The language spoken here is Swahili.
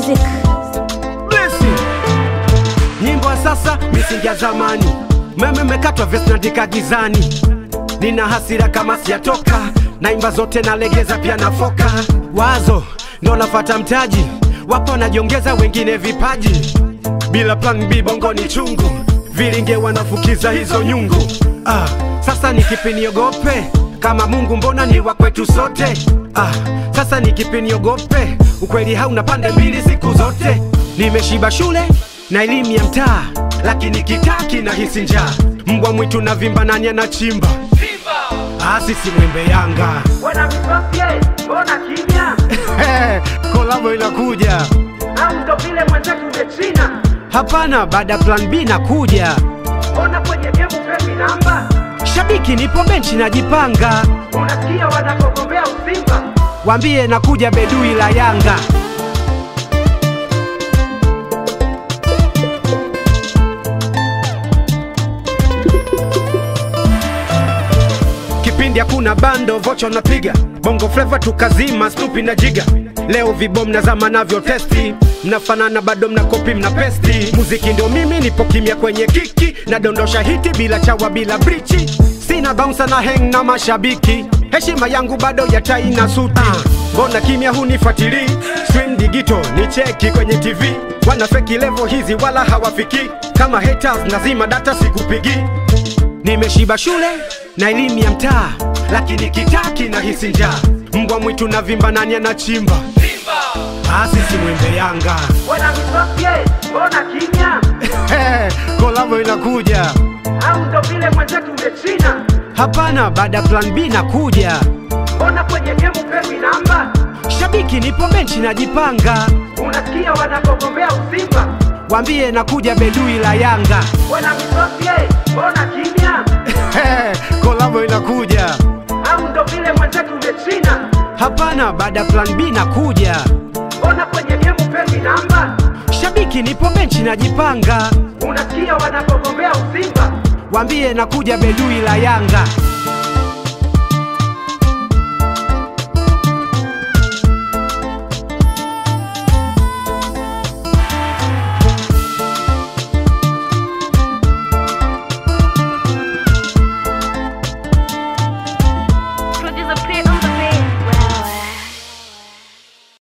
music. Blessing. Nyimbo ya sasa misingi ya zamani, meme mekatwa vesi naandika gizani, nina hasira kama siyatoka, naimba zote nalegeza pia nafoka, wazo ndo nafata mtaji, wapo wanajiongeza wengine vipaji, bila plan B bongoni chungu, vilinge wanafukiza hizo nyungu. Ah, sasa ni kipi niogope kama Mungu mbona ni wa kwetu sote? Ah, sasa ni kipi niogope? Ukweli hauna pande mbili siku zote. Nimeshiba shule na elimu ya mtaa, lakini kitaa kinahisi njaa. Mbwa mwitu na vimba, nani anachimba? Ah, sisi mwembe Yanga Wana misofye, mbona kimya? kolabo inakuja. Au ndo vile mwenzetu umechina? Hapana, baada ya plan B nakuja. Mbona kwenye gemu pepi namba? Shabiki nipo benchi najipanga, Unasikia wanakogombea Usimba? wambie nakuja bedui la Yanga. Kipindi hakuna bando, vocha unapiga bongo fleva tukazima, stupi na jiga. Leo vibom na zama navyo testi, mnafanana bado mna kopi mna pesti. Muziki ndio mimi, nipo kimya kwenye kiki, nadondosha hiti bila chawa bila brichi, sina bouncer na hang na mashabiki, heshima yangu bado ya tai na suti. Mbona kimya hunifuatilii? Stream digital ni cheki kwenye TV, wana feki level hizi wala hawafiki. Kama haters nazima data sikupigi Nimeshiba shule na elimu ya mtaa, lakini kitaa kinahisi njaa. Mbwa mwitu na vimba, nani anachimba? Ah, sisi mwembe Yanga. Wana misofye, mbona kimya? kolabo inakuja. Au ndo vile mwenzetu umechina? Hapana, baada ya plan B nakuja. Mbona kwenye gemu pepi namba? Shabiki nipo benchi najipanga, Unasikia wanakogombea Usimba? wambie nakuja bedui la Yanga. Wana misofye, mbona kimya? kolabo inakuja. Au ndo vile mwenzetu umechina? Hapana, baada ya plan B nakuja. Mbona kwenye gemu pepi namba? Shabiki nipo benchi najipanga, Unasikia wanakogombea Usimba? wambie nakuja bedui la Yanga.